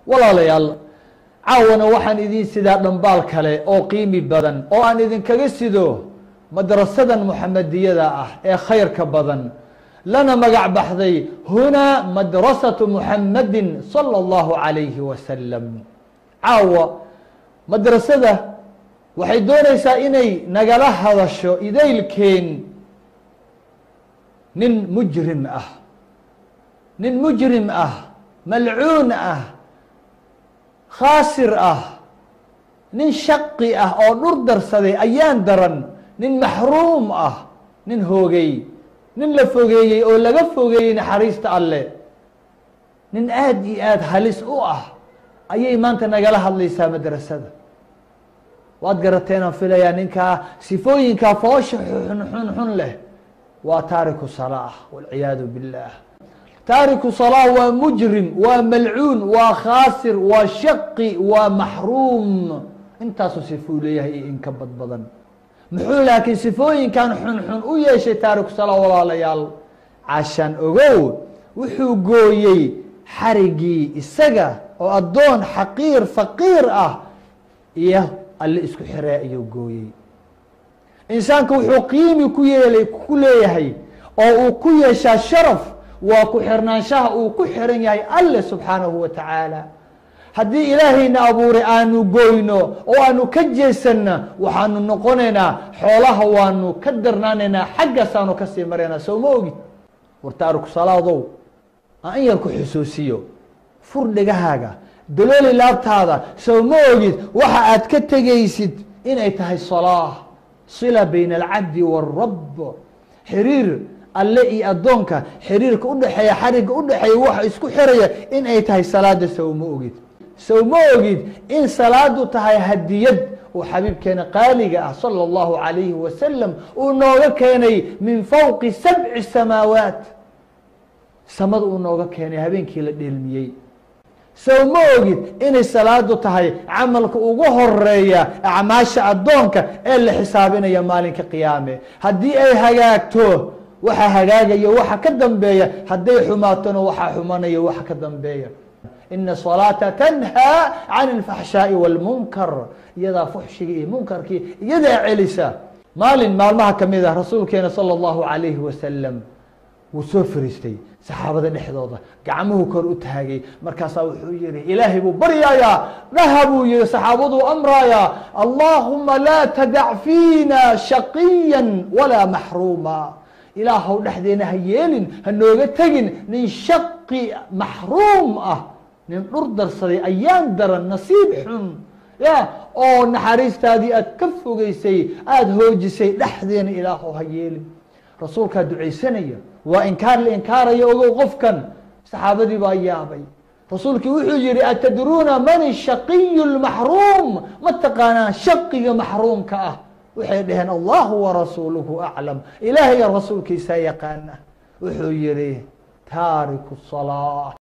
walaalayaal caawana waxaan idin sidaa dhambaal kale oo qiimi badan oo aan idinkaga sido madrasadan muxamadiyada ah ee khayrka badan lana magac baxday hunaa madrasaةu muxamadi salى اllahu عalayhi wasalam caawa madrasada waxay doonaysaa inay nagala hadasho idaylkeen nin mujrim ah nin mujrim ah malcuun ah khaasir ah nin shaqi ah oo dhur darsaday ayaan daran nin maxruum ah nin hoogay nin la fogeeyey oo laga fogeeyey naxariista alle nin aada iyo aada halis u ah ayay maanta nagala hadlaysaa madrasada waad garateenaan filayaa ninkaa sifooyinkaa foosha xun xun xun leh waa taariku salaa walciyaadu billah taariku salaa waa mujrim waa malcuun waa khaasir waa shaqi waa maxruum intaasuu sifuu leeyahay iyo inka bad badan muxuu laakiin sifooyinkan xunxun u yeeshay taariku salaa walaalayaal cashaan ogow wuxuu gooyey xarigii isaga oo addoon xaqiir faqiir ah iyo alle isku xiree ayuu gooyey insaanka wuxuu qiimi ku yeelay ku leeyahay oo uu ku yeeshaa sharaf waa ku xirnaanshaha uu ku xiran yahay alle subxaanahu wa tacaala haddii ilaahayna abuuray aanu goyno oo aanu ka jeesanna waxaanu noqonaynaa xoolaha waanu ka darnaanaynaa xaggaasaanu kasii maraynaa sow ma ogid war taariku salaadow aan in yar ku xusuusiyo fur dhegahaaga dalooli laabtaada sow ma ogid waxa aad ka tegaysid inay tahay salaa sila bayna alcabdi wاrab xiriir alle iyo addoonka xiriirka udhexeeya xarigga udhexeeya waxa isku xiraya in ay tahay salaada sow ma ogid sow ma ogid in salaadu tahay hadiyad uu xabiibkeena qaaliga ah salى اllahu عalayhi wasalam uu nooga keenay min fowqi sabci samaawaat samada uu nooga keenay habeenkii la dheelmiyey sow ma ogid inay salaadu tahay camalka ugu horeeya acmaasha addoonka ee la xisaabinaya maalinka qiyaame haddii ay hagaagto waxa hagaagaya waxa ka dambeeya hadday xumaatona waxaa xumanaya waxa ka dambeeya ina salaata tanhaa can اlfaxshaaءi wاlmunkar iyadaa fuxshigii iyo munkarkii iyadaa celisa maalin maalmaha kamid ah rasuulkeena salى اllahu عalayhi wasalam wuu soo fariistay saxaabada dhexdooda gacmuhu kor u taagay markaasaa wuxuu yihi ilaahay buu baryayaa dhaha buu yihi saxaabaduu amrayaa allahuma laa tadac fiina shaqiya walaa maxruuma ilaahow dhexdeena ha yeelin ha nooga tegin nin shaqi maxruum ah nin dhur darsaday ayaan daran nasiib xun ya oo naxariistaadii aad ka fogeysay aada hoojisay dhexdeena ilaahow ha yeelin rasuulkaa ducaysanaya waa inkaar la inkaaraya ogow qofkan saxaabadii baa yaabay rasuulkii wuxuu yihi atadruuna man shaqiyu lmaxruum ma taqaanaa shaqiga maxruumka ah waxay dhaheen allahu warasuuluhu aclam ilaahay rasuulkiisaa yaqaana wuxuu yihi taariku salaa